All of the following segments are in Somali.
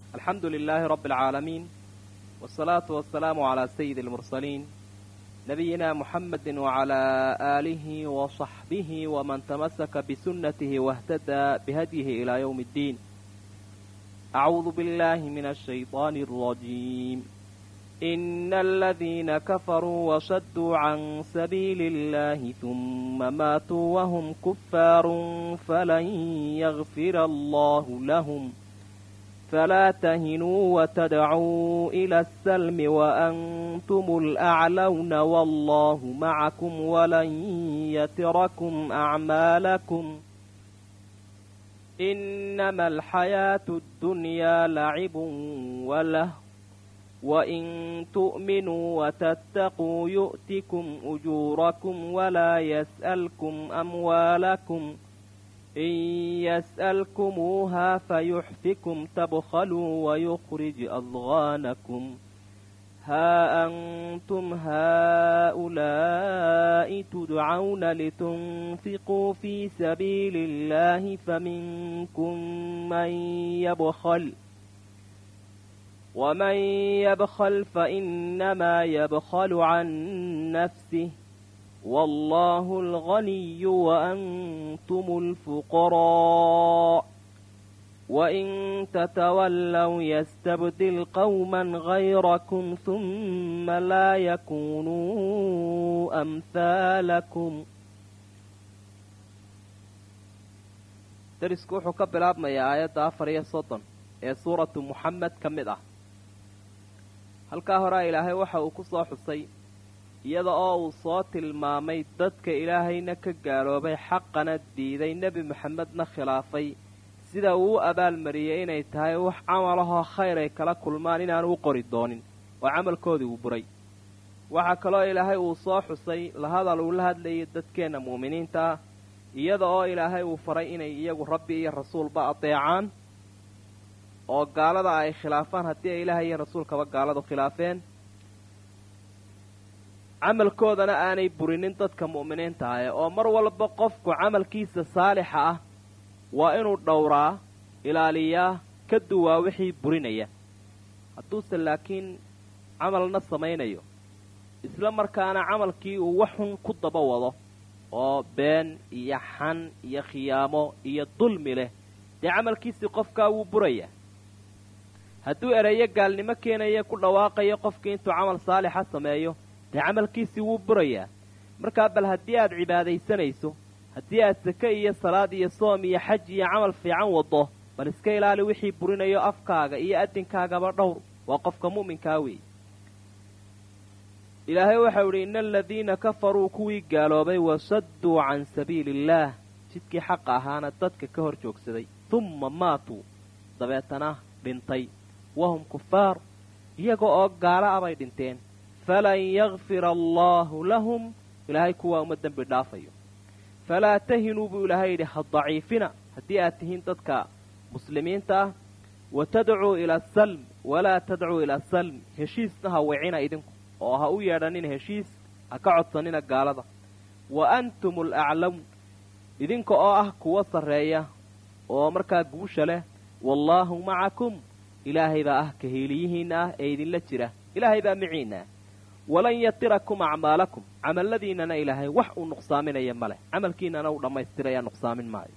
alxamdu lilaahi rabbi alcaalamiin wsalaatu wasalaamu calaa sayidi almursaliin nabiyina muxamedi wacalaa aalihi wasaxbihi waman tamasaka bisunnatihi wahtadaa bihadyihi ilaa yowmi ddiin acuudu billahi min ashayطaani alrajiim ina aladiina kafaruu wasaduu can sabiili اllahi huma maatuu wahum kufaaru falan yagfira allahu lahum falaa tahinuu watadcuu ila asalmi waantum alaclawna wallahu macakum walan yatirakum acmaalakum inama alxayaatu اddunyaa lacibun walah wain tu'minuu watattaquu yu'tikum ujuurakum walaa yas'alkum amwaalakum in yas'alkumuuhaa fayuxfikum tabkhaluu wayukhrij adgaanakum haa antum haa'ulaa'i tudcawna litunfiquu fii sabiili اllahi faminkum man yabkhal ومن يبخل فإنما يبخل عن نفسه والله الغني وأنتم الفقراء وإن تتولوا يستبدل قوما غيركم ثم لا يكونوا أمثالكم darisku wuxuu ka bilaabmayaa aayadda afar iyo soddon ee suuratu muxamed ka mid ah halkaa horea ilaahay waxa uu ku soo xusay iyada oo uu soo tilmaamay dadka ilaahayna ka gaaloobay xaqana diiday nebi maxamedna khilaafay sida uu u abaalmariyey inay tahay wax camalahoo khayr ay kala kulmaan inaanu u qori doonin oo camalkoodii uu buray waxaa kaloo ilaahay uu soo xusay la hadal uu la hadlayay dadkeenna mu'miniinta ah iyada oo ilaahay uu faray inay iyagu rabbi iyo rasuulba adeecaan oo gaalada ay khilaafaan haddii ay ilaahay iyo rasuulkaba gaaladu khilaafeen camalkoodana aanay burinin dadka mu'miniinta ahe oo mar walba qofku camalkiisa saalixa ah waa inuu dhowraa ilaaliyaa ka duwaa wixii burinaya hadduuse laakiin camalna samaynayo isla markaana camalkii uu wax xun ku daba wado oo been iyo xan iyo khiyaamo iyo dulmi leh dee camalkiisii qofkaa wuu buraya hadduu ereyo gaalnimo keenaya ku dhawaaqayo qofkii intuu camal saalixa sameeyo dee camalkiisii wuu burayaa markaa bal haddii aad cibaadaysanayso haddii aad sake iyo salaad iyo soom iyo xaj iyo camal fiican waddo bal iska ilaali wixii burinayo afkaaga iyo adinkaagaba dhowr waa qofka mu'minkaa weeye ilaahay waxau idhi ina aladiina kafaruu kuwii gaaloobay wasadduu can sabiili illaah jidkii xaqa ahaana dadka ka hor joogsaday humma maatuu dabeetana dhintay wahum kufaar iyaga oo gaala abay dhinteen falan yakfira allaahu lahum ilaahay kuwaa uma dembi dhaafayo falaa tahinuu buu ilaahay yidhi ha daciifina haddii aad tihiin dadka muslimiinta ah wa tadcuu ila asalm walaa tadcuu ila asalm heshiisna ha wicina idinku oo ha u yeedhanina heshiis ha ka codsanina gaalada wa antum alaclawn idinka oo ah kuwa sarreeya oo markaa guusha leh wallaahu macakum ilaahay baa ah kahiiliyihiinna ah ee idinla jira ilaahay baa miciinna ah walan yatirakum acmaalakum camalladiinnana ilaahay wax uu nuqsaaminaya ma leh camalkiinnana uu dhammaystiraya nuqsaamin maayo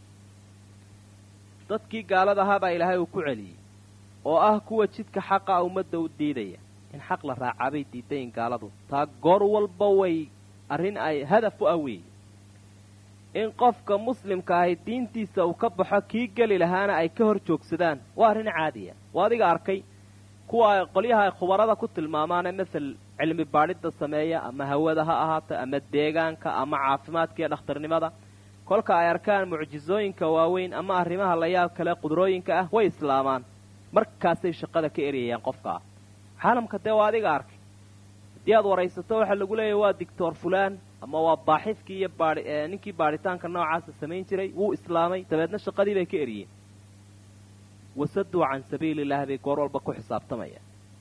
dadkii gaalada ahaa baa ilaahay uu ku celiyey oo ah kuwa jidka xaqa ummadda u diidaya in xaq la raacaabay diidayin gaaladu taa goor walba way arrin ay hadaf u ah weeye in qofka muslimka ahi diintiisa uu ka baxo kii geli lahaana ay ka hor joogsadaan waa arrin caadiya waa adiga arkay kuwa ay qolyaha ay khubarada ku tilmaamaane masel cilmi baadhidda sameeya ama hawada ha ahaato ama deegaanka ama caafimaadka iyo dhakhtarnimada kolka ay arkaan mucjisooyinka waaweyn ama arrimaha layaab kale qudrooyinka ah way islaamaan markaasay shaqada ka eriyayaan qofka ah caalamka dee waa adiga arkay haddii aad waraysato waxaa lagu leeyahy waa dictor fulaan ama waa baaxifkii iyo baai ninkii baadhitaanka noocaasa samayn jiray wuu islaamay dabeedna shaqadii bay ka eriyeen wasaduu can sabiili illahi bay goor walba ku xisaabtamayaan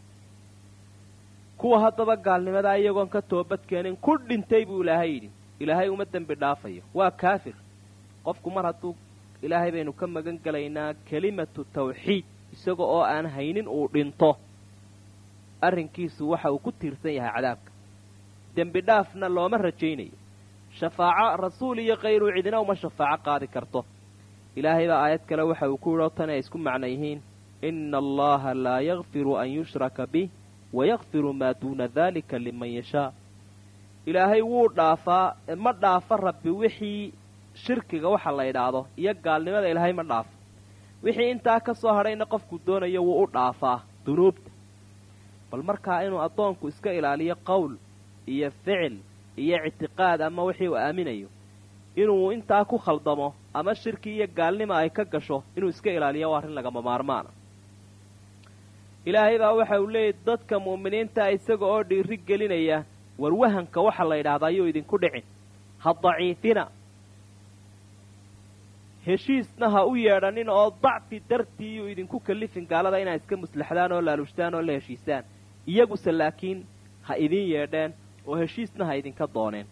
kuwa haddaba gaalnimadaa iyagoon ka toobadkeenin ku dhintay buu ilaahay yidhi ilaahay uma dembi dhaafayo waa kaafir qofku mar hadduu ilaahay baynu ka magan gelaynaa kelimatu tawxiid isaga oo aan haynin uu dhinto arrinkiisu waxa uu ku tiirsan yahay cadaabka dembi dhaafna looma rajaynayo shafaaco rasuul iyo kayruu cidina uma shafaaco qaadi karto ilaahay baa aayad kale waxa uu ku yidho tan ay isku macno yihiin ina allaha laa yakfiru an yushraka bih wayakfiru maa duuna dalika liman yashaa ilaahay wuu dhaafaa ma dhaafo rabbi wixii shirkiga waxa la idhaahdo iyo gaalnimada ilaahay ma dhaafo wixii intaa ka soo hadhayna qofku doonayo wuu u dhaafaa dunuubta bal markaa inuu addoonku iska ilaaliyo qowl iyo ficil iyo ictiqaad ama wixii uu aaminayo inuu intaa ku khaldamo ama shirki iyo gaalnima ay ka gasho inuu iska ilaaliyo waa arrin lagama maarmaana ilaahay baa waxa uu leeyahy dadka mu'miniinta isaga oo dhiiri gelinaya warwahanka waxa la yidhaahdaa ayuu idinku dhicin ha daciifina heshiisna ha u yeedhanin oo dacfi dartii iyuu idinku kallifin gaalada inaad iska muslaxdaan oo laalushtaan oo la heshiisaan iyaguse laakiin ha idin yeedheen oo heshiisna ha idinka dooneen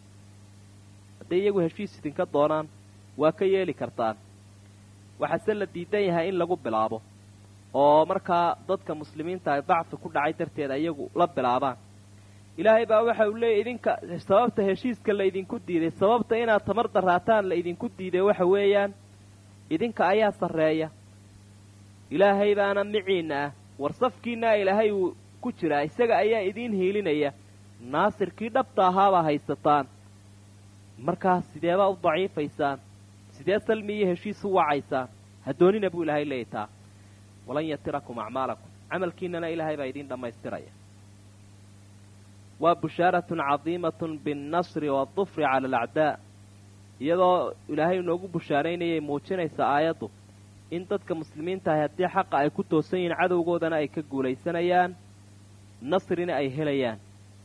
hadday iyagu heshiis idinka doonaan waa ka yeeli kartaan waxaase la diidan yahay in lagu bilaabo oo markaa dadka muslimiinta ay dacfi ku dhacay darteeda iyagu la bilaabaan ilaahay baa waxa uu leeyahy idinka sababta heshiiska la idinku diiday sababta inaad tamar daraataan la idinku diiday waxa weeyaan idinka ayaa sarreeya ilaahay baana miciinna ah war safkiinaa ilaahay uu ku jiraa isaga ayaa idiin hiilinaya naasirkii dhabta ahaabaa haysataan markaas sideebaa u daciifaysaan sidee salmi iyo heshiis u wacaysaan ha doonina buu ilaahay leeyahy taa walan yatirakum acmaalakum camalkiinana ilaahay baa idiin dhammaystiraya waa bushaaratun cadiimatun binnasri waadufri cala alacdaa iyadoo ilaahay inoogu bushaaraynayay muujinaysa aayaddu in dadka muslimiinta ahi haddii xaqa ay ku toosan yihiin cadowgoodana ay ka guulaysanayaan nasrina ay helayaan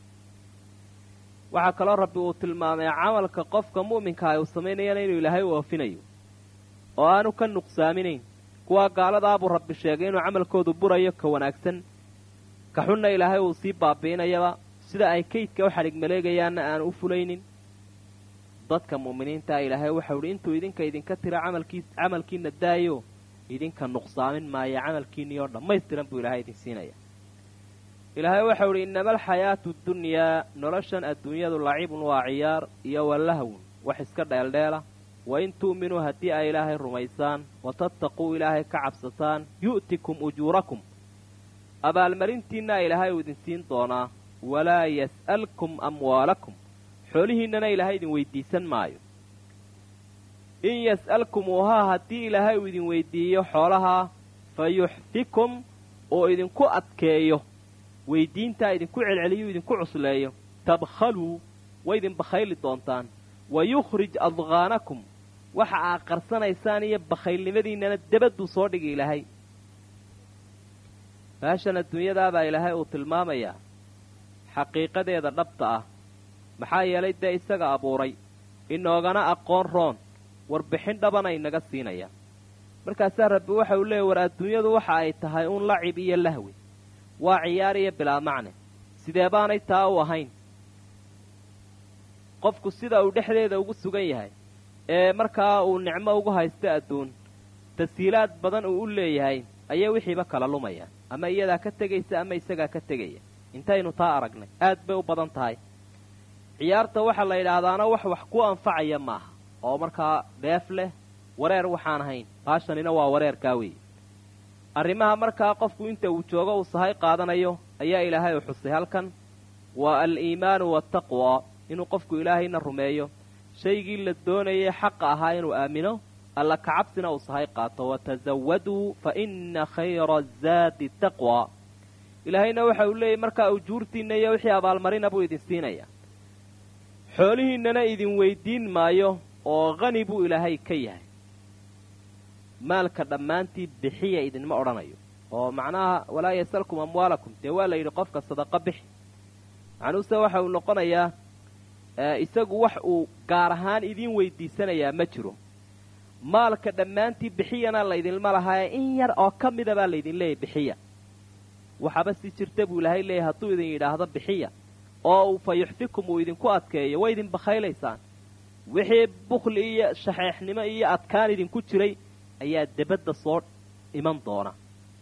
waxaa kaloo rabbi uu tilmaamay camalka qofka mu'minka ah uu samaynayana inuu ilaahay u oofinayo oo aanu ka nuqsaaminayn kuwaa gaaladaabuu rabbi sheegay inuu camalkoodu burayo ka wanaagsan ka xunna ilaahay uu sii baabi'inayaba sida ay kaydka u xadhig maleegayaanna aan u fulaynin dadka mu'miniintaa ilaahay waxau idhi intuu idinka idinka tira camalkii camalkiina daayo idinka nuqsaamin maayo camalkiinii oo dhammaystiran buu ilaahay idin siinaya ilaahay waxau idhi innama alxayaatu dunyaa noloshan adduunyadu lacibun waa ciyaar iyo walahwun wax iska dheeldheela wa in tu'minuu haddii ay ilaahay rumaysaan wa tattaquu ilaahay ka cabsataan yu'tikum ujuurakum abaalmarintiinna ilaahay uu idin siin doonaa walaa yas'alkum amwaalakum xoolihiinnana ilaahay idin weydiisan maayo in yas'alkumuuhaa haddii ilaahay uu idin weydiiyo xoolahaa fa yuxfikum oo idinku adkeeyo weydiintaa idinku celceliyo idinku cusleeyo tabkhaluu way idin bakhayli doontaan wa yukhrij adqaanakum waxa aad qarsanaysaan iyo bakhaylnimadiinnana debadduu soo dhigi ilaahay meeshan adduunyadaabaa ilaahay uu tilmaamayaa xaqiiqadeeda dhabta ah maxaa yeelay dee isaga abuuray inoogana aqoon roon warbixin dhabana inaga siinaya markaasaa rabbi waxa uu leeyay war adduunyadu waxa ay tahay uun lacib iyo lahwi waa ciyaar iyo bilaa macne sidee baanay taa u ahayn qofku sida uu dhexdeeda ugu sugan yahay ee markaa uu nicmo ugu haysto adduun tasiilaad badan uu u leeyahay ayay wixiiba kala lumayaan ama iyadaa ka tegaysa ama isagaa ka tegaya intaynu taa aragnay aad bay u badan tahay ciyaarta waxaa la yidhaahdaana wax wax ku anfacaya maaha oo markaa dheef leh wareer waxaan ahayn baashanina waa wareerkaa weeye arrimaha markaa qofku inta uu joogo uu sahay qaadanayo ayaa ilaahay u xusay halkan waa al-iimaanu waataqwa inuu qofku ilaahayna rumeeyo shaygii la doonayay xaqa ahaa inuu aamino alla kacabsina uu sahay qaato watasawaduu fa inna khayra azaadi taqwa ilaahayna waxa uu leeyahy markaa ujuurtiinna iyo wixii abaalmarina buu idin siinaya xoolihiinnana idin weydiin maayo oo qani buu ilaahay ka yahay maalka dhammaantii bixiya idinma odhanayo oo macnaha walaa yasalkum amwaalakum dee waa la yidhi qofka sadaqa bixi macnuuse waxa uu noqonayaa isagu wax uu gaar ahaan idiin weydiisanayaa ma jiro maalka dhammaantii bixiyana laydinma lahaaye in yar oo ka mida baa laydin leeyahy bixiya waxaba si jirta buu ilaahay leeyahy hadduu idin yidhaahdo bixiya oo uu fa yuxfikum uu idinku adkeeyo way idin bakhaylaysaan wixii bukhli iyo shaxeexnimo iyo adkaan idinku jiray ayaa debadda soo iman doona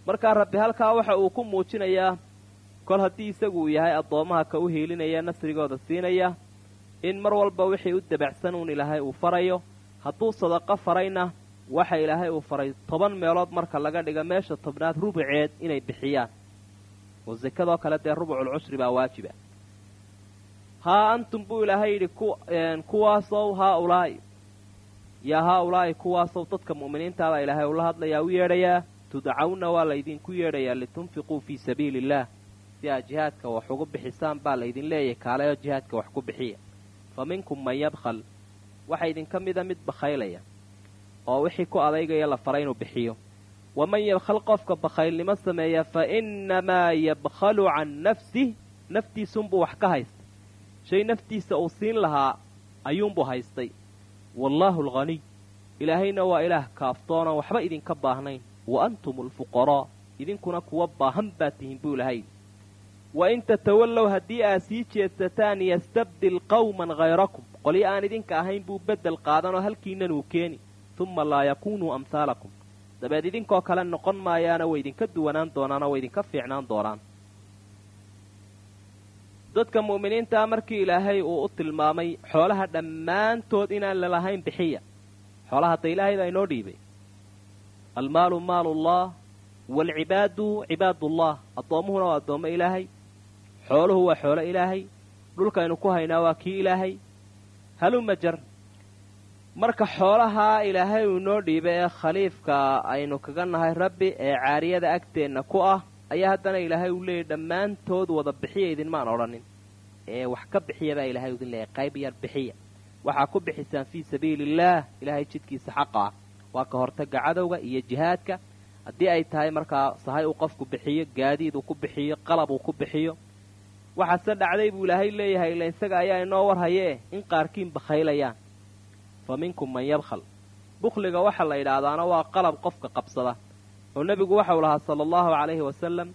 markaa rabbi halkaa waxa uu ku muujinayaa kol haddii isagu uu yahay addoommaha ka u hiilinaya nasrigooda siinaya in mar walba wixii u dabacsan uun ilaahay uu farayo hadduu sadaqo farayna waxa ilaahay uu faray toban meelood marka laga dhiga meesha tobnaad rubuceed inay bixiyaan oo sekadoo kale dee rubucul cushri baa waajiba haa antum buu ilaahay yidhi kuwaasow haa ulaa'i yaa haa ulaa'i kuwaasow dadka mu'miniintaabaa ilaahay ula hadlayaa u yeedhayaa tudcawna waa laydinku yeedhayaa litunfiquu fii sabiili illaah si aad jihaadka wax ugu bixisaan baa laydin leeyahay kaalayoo jihaadka wax ku bixiya fa minkum man yabkhal waxa idinka mida mid bakhaylaya oo wixii ku adaygaya la faray inuu bixiyo waman yabkhal qofka bakhaylnimo sameeya fa innamaa yabkhalu can nafsih naftiisunbuu wax ka haysta shay naftiisa uu siin lahaa ayuunbuu haystay wallaahu alghaniy ilaahayna waa ilaah kaaftoonaan waxba idinka baahnayn wa antum alfuqaraa idinkuna kuwa baahan baad tihiin buu ilahay wa in tatawallow haddii aad sii jeedsataan yastabdil qawman hayrakum qolyo aan idinka ahayn buu beddel qaadanoo halkiinnan uu keeni humma laa yakuunuu amhaalakum dabeed idinkoo kale noqon maayaana way idinka duwanaan doonaanoo way idinka fiicnaan doonaan dadka mu'miniintaa markii ilaahay uu u tilmaamay xoolaha dhammaantood inaan lalahayn bixiya xoolaha hadda ilaahay baa inoo dhiibay almaalu maalullah waalcibaadu cibaadullah addoommuhuna waa addoommo ilaahay xooluhu waa xoolo ilaahay dhulkaynu ku haynaa waa kii ilaahay haluma jar marka xoolahaa ilaahay uu inoo dhiibay ee khaliifka aynu kaga nahay rabbi ee caariyada agteenna ku ah ayaa haddana ilaahay uu leeyahy dhammaantood wada bixiya idinmaan odhanin ee wax ka bixiya baa ilaahay idin leeyahy qayb yar bixiya waxaa ku bixisaan fii sabiiliillaah ilaahay jidkiisa xaqa ah waa ka hortaga cadowga iyo jihaadka haddii ay tahay markaa sahay uu qofku bixiyo gaadiid uu ku bixiyo qalab uu ku bixiyo waxaase dhacday buu ilaahay leeyahay ila isaga ayaa inoo warhayee in qaarkiin bakhaylayaan fa minkum man yabkhal bukhliga waxa la yidhaahdaana waa qalab qofka qabsada oo nebigu waxau lahaa sala allahu calayhi wasalam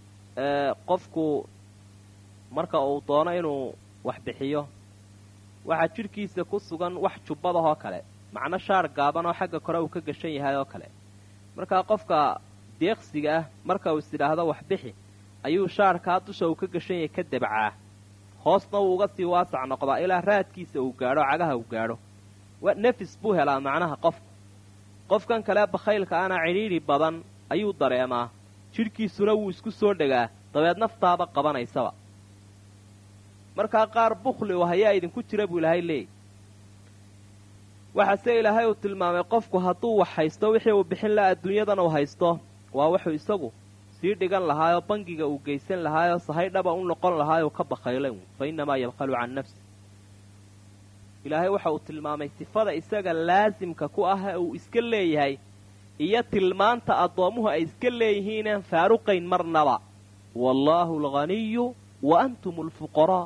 qofku marka uu doono inuu wax bixiyo waxaa jidhkiisa ku sugan wax jubbadahoo kale macno shaar gaaban oo xagga kore uu ka gashan yahay oo kale markaa qofka deeqsiga ah marka uu is idhaahdo wax bixi ayuu shaarkaa dusha uu ka gashan yahay ka debcaa hoosna wuu uga sii waasac noqdaa ilaa raadkiisa uu gaadho cagaha uu gaadho nefis buu helaa macnaha qofku qofkan kale bakhaylka ana cidhiidhi badan ayuu dareemaa jidhkiisuna wuu isku soo dhegaa dabeed naftaaba qabanaysaba markaa qaar bukhli u hayaa idinku jira buu ilaahay leeyay waxaase ilaahay uu tilmaamay qofku hadduu wax haysto wixii uu bixin laha adduunyadana uu haysto waa wuxuu isagu sii dhigan lahaayoo bangiga uu geysan lahaayoo sahay dhaba u noqon lahaayou ka bakhaylay fa innamaa yabkhalu can nafsi ilaahay waxa uu tilmaamay sifada isaga laasimka ku ah ee uu iska leeyahay iyo tilmaanta addoommuhu ay iska leeyihiinaan faaruqayn marnaba wallaahu alghaniyu wa antum alfuqaraa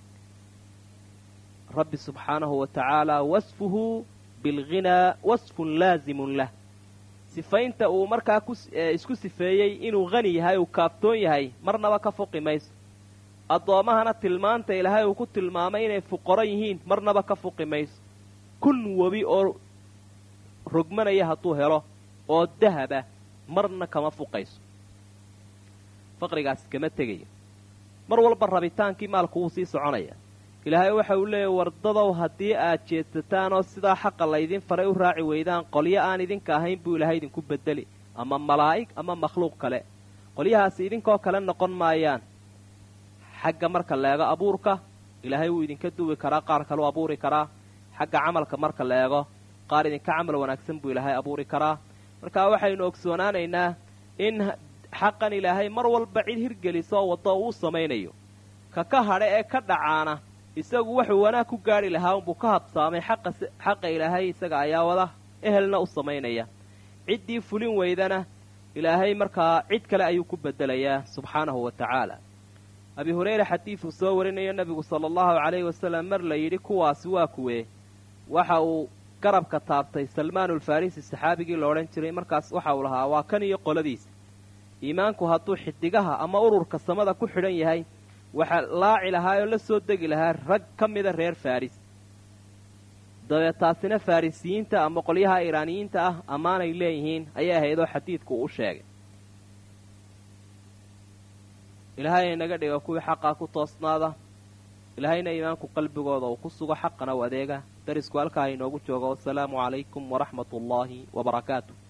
rabbi subxaanahu wa tacaala wasfuhu bilghinaa wasfun laasimun lah sifaynta uu markaa isku sifeeyey inuu hani yahay uu kaaftoon yahay marnaba ka foqi mayso addoommahana tilmaanta ilaahay uu ku tilmaamay inay fuqaro yihiin marnaba ka fuqi mayso kun webi oo rogmanaya hadduu helo oo dahaba marna kama fuqayso faqrigaasi kama tegayo mar walba rabitaankii maalku wuu sii soconaya ilaahay waxa uu leeyahy wardadow haddii aad jeedsataan oo sidaa xaqa laydin faray u raaci weydaan qolyo aan idinka ahayn buu ilaahay idinku bedeli ama malaa'ig ama makhluuq kale qolyahaasi idinkoo kale noqon maayaan xagga marka leego abuurka ilaahay wuu idinka duwi karaa qaar kaleu abuuri karaa xagga camalka marka leego qaar idinka camal wanaagsan buu ilaahay abuuri karaa marka waxaynu ogsoonaanaynaa in xaqan ilaahay mar walba cid hirgelisoo waddo uu samaynayo ka ka hadha ee ka dhacaana isagu wuxuu wanaag ku gaadhi lahaa unbuu ka habsaamay xaqa ilaahay isaga ayaa wada ehelna u samaynaya ciddii fulin weydana ilaahay markaa cid kale ayuu ku bedelayaa subxaanahu wa tacaala abi hureyre xadiiduu soo warinayo nebigu sala allahu calayhi wasalam mar la yidhi kuwaasi waa kuwee waxa uu garabka taabtay salmaanulfarisi saxaabigii la odhan jiray markaas waxa uu lahaa waa kan iyo qoladiisa iimaanku hadduu xidigaha ama ururka samada ku xidhan yahay waxaa laaci lahaa oo la soo degi lahaa rag ka mida reer faris dabeed taasina farisiyiinta ama qolyaha iiraaniyiinta ah ammaanay leeyihiin ayay ahaydoo xadiidku uu sheegay ilaahay inaga dhiga kuwii xaqaa ku toosnaada ilaahayna iimaanku qalbigooda uu ku sugo xaqana u adeega darisku halkaa inoogu joogo wasalaamu calaykum waraxmat ullaahi wabarakaatu